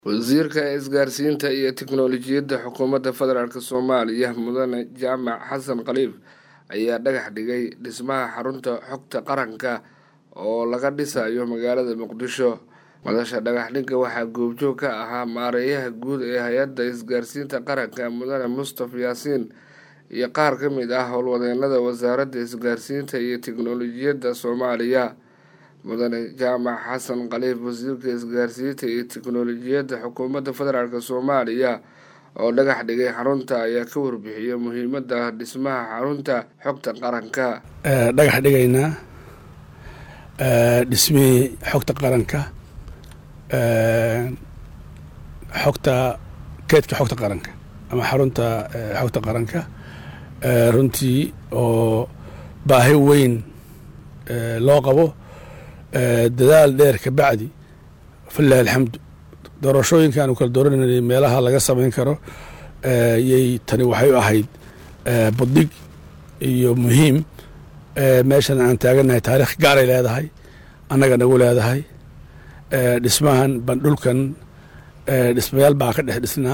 wasiirka isgaarsiinta iyo tiknoolajiyadda xukuumadda federaalk soomaaliya mudane jaamac xasan khaliif ayaa dhagax dhigay dhismaha xarunta xogta qaranka oo laga dhisayo magaalada muqdisho madasha dhagaxdhigga waxaa goobjoog ka ahaa maareeyaha guud ee hay-adda isgaarsiinta qaranka mudane mustafa yaasiin iyo qaar ka mid ah howlwadeenada wasaaradda isgaarsiinta iyo tiknoolajiyadda soomaaliya mudane jaamac xasan khaliif wasiirka isgaarsiinta iyo tiknoolajiyadda xukuumadda federaalk soomaaliya oo dhagax dhigay xarunta ayaa ka warbixiyay muhiimadda dhismaha xarunta xogta qaranka dhagax dhigaynaa dhismihii xogta qaranka xogta keedka xogta qaranka ama xarunta xogta qaranka runtii oo baahi weyn loo qabo dadaal dheer ka bacdi falilahi alxamdu doorashooyinkan u kala doorananay meelaha laga samayn karo yay tani waxay u ahayd buddig iyo muhiim meeshan aan taaganahay taarikh gaaray leedahay annaga nagu leedahay dhismahan bandhulkan dhismayaal baa ka dhex dhisnaa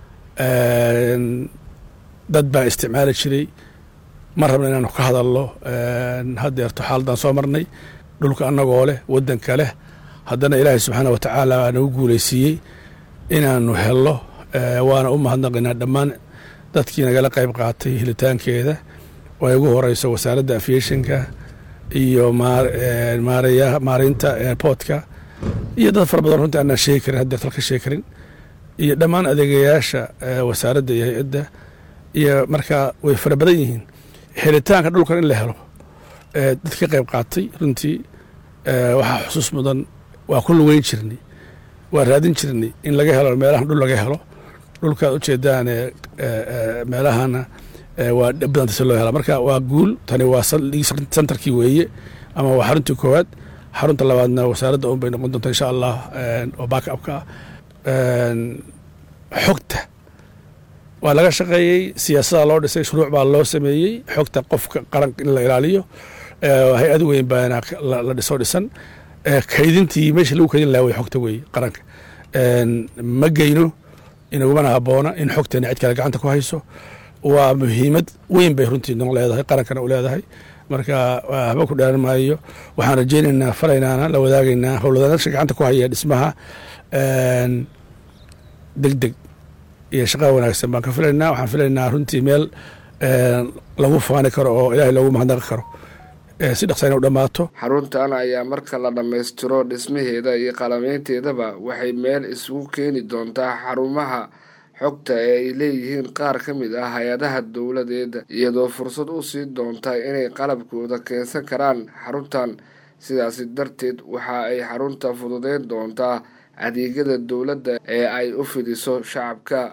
dad baa isticmaali jiray ma rabna inaanu ka hadalno haddeerto xaaladaan soo marnay dhulka annagoo leh waddanka leh haddana ilaahay subxaana wa tacaala baa nagu guulaysiiyey inaanu helno waana u mahadnaqinaa dhammaan dadkii nagala qayb qaatay helitaankeeda oo ay ugu horeyso wasaaradda aviationka iyo maareynta airportka iyo dad fara badan runtii aanaan sheegi karin haddeer talka sheegi karin iyo dhammaan adeegayaasha wasaaradda iyo hay-adda iyo markaa way fara badan yihiin helitaanka dhulkan in la helo dad ka qayb qaatay runtii waxaa xusuus mudan waa ku lugeyn jirnay waa raadin jirnay in laga helo meelahan dhul laga helo dhulkaad ujeedaan meelahana waa badanta si loo hela marka waa guul tani waa sentarkii weeye ama waa xaruntii koowaad xarunta labaadna wasaaradda un bay noqon doonta insha allah oo back upka ah xogta waa laga shaqeeyey siyaasada loo dhisay shuruuc baa loo sameeyey xogta qofka qaranka in la ilaaliyo hay-ad weyn baana la dhiso dhisan kaydintii meesha lagu kaydin laha way xogta weeye qaranka ma geyno inagumana habboona in xogteena cid kale gacanta ku hayso waa muhiimad weyn bay runtii noo leedahay qarankana u leedahay marka haba ku dhaaran maayo waxaan rajeynaynaa faraynaana la wadaagaynaa howlwadaansha gacanta ku haya dhismaha deg deg iyo shaqaa wanaagsan baan ka filaynaa waxaan filaynaa runtii meel lagu faani karo oo ilaahay loogu mahadnaqi karo si dhaqsa ina u dhammaato xaruntan ayaa marka la dhammaystiro dhismaheeda iyo qalameynteedaba waxay meel isugu keeni doontaa xarumaha xogta ee ay leeyihiin qaar ka mid ah hay-adaha dowladeeda iyadoo fursad u sii doonta inay qalabkooda keensan karaan xaruntan sidaasi darteed waxa ay xarunta fududeyn doontaa adeegyada dowladda ee ay u fidiso shacabka